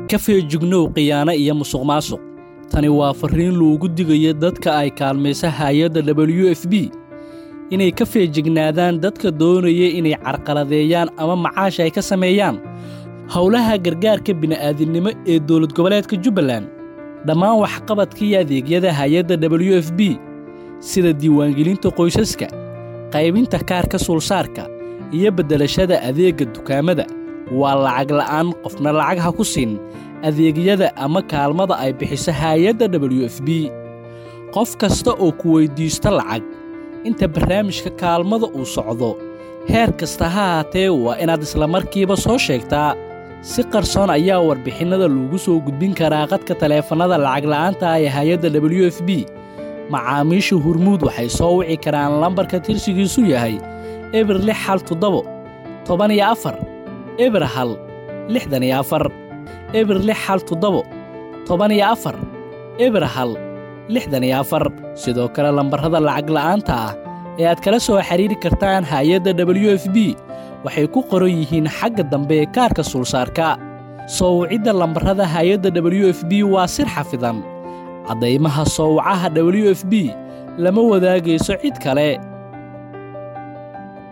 ka feejignow khiyaano iyo musuq maasuq tani waa farriin loogu digayo dadka ay kaalmaysa haayadda w f b inay ka feejignaadaan dadka doonaya inay carqaladeeyaan ama macaash ay ka sameeyaan howlaha gargaarka bini'aadinimo ee dowlad goboleedka jubbaland dhammaan waxqabadkaiyo adeegyada hay-adda w f b sida diiwaangelinta qoysaska qaybinta kaarka suulsaarka iyo beddelashada adeegga dukaamada waa lacag la'aan qofna lacag ha ku siin adeegyada ama kaalmada ay bixiso haayadda w f b qof kasta oo ku weyddiisto lacag inta barnaamijka kaalmada uu socdo heer kasta ha haatee waa inaad islamarkiiba soo sheegtaa si qarsoon ayaa warbixinnada loogu soo gudbin karaa qadka taleefannada lacagla'aanta ee hay-adda w f b macaamiisha hurmuud waxay soo wici karaan lambarka tirsigiisu yahay eber lix hal toddobo toban iyo afar eber hal lixdan iyo afar eber lix hal toddobo toban iyo afar eber hal lixdan iyo afar sidoo kale lambarrada lacagla'aanta ah ee aad kala soo xidhiiri kartaan hay-adda w f b waxay ku qoran yihiin xagga dambe ee kaarka suulsaarka soo wicidda lambarrada hay-adda w f b waa sir xafidan caddaymaha soowacaha w f b lama wadaagayso cid kale